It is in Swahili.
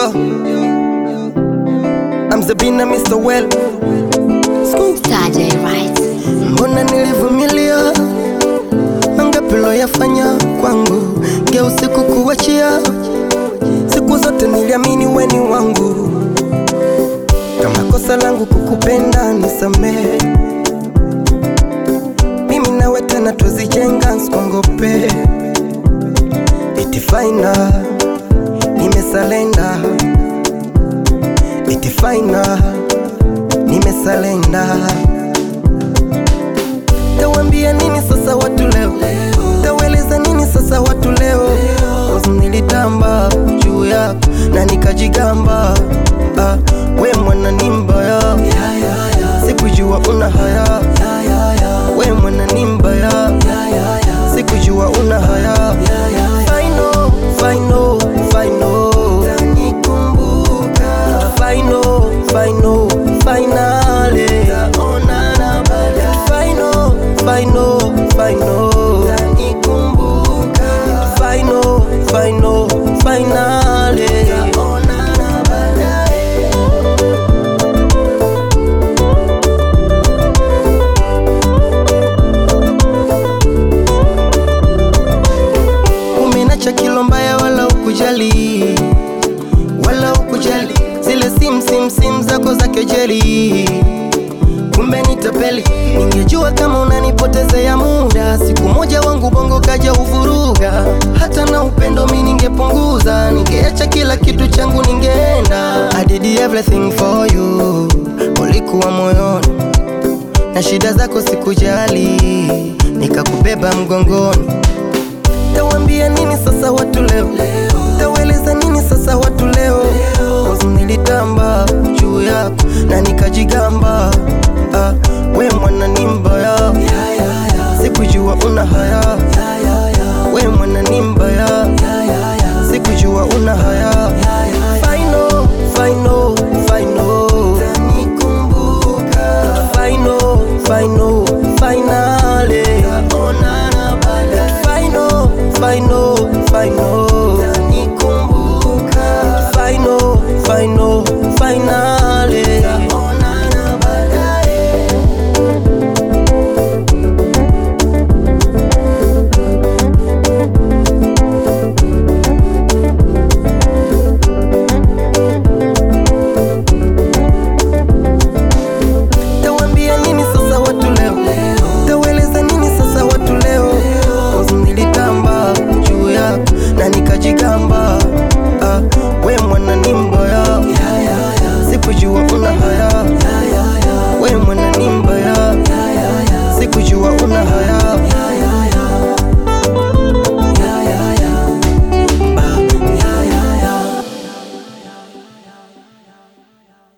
Yo, I'm Zabina Mr. Well. School. Saturday right Mbona nilivumilia mangapi loyafanya kwangu, geusi kukuachia. Siku zote niliamini weni wangu, kama kosa langu kukupenda nisamehe. Mimi nawe tena tuzijenga, nsikongope. Iti faina nimesalenda, iti faina nimesalenda Tawambia nini sasa watu leo? Taweleza nini sasa watu leo? Cause Nilitamba juu yako na nikajigamba, ah, we mwana ni mbaya, sikujua una haya, we mwana ni mbaya, sikujua una haya. Final, final, final. Final, final, finale. Final, final, final. Final, final, finale. Umenacha kilo mbaya wala ukujali wala ukujali zile sim sim sim zako za kejeli, kumbe ni tapeli. Ningejua kama unanipotezea muda, siku moja wangu bongo kaja uvuruga. Hata na upendo mi ningepunguza, ningeacha kila kitu changu, ningeenda. I did everything for you, ulikuwa moyoni na shida zako sikujali, nikakubeba mgongoni. Tawambia nini sasa watu leo?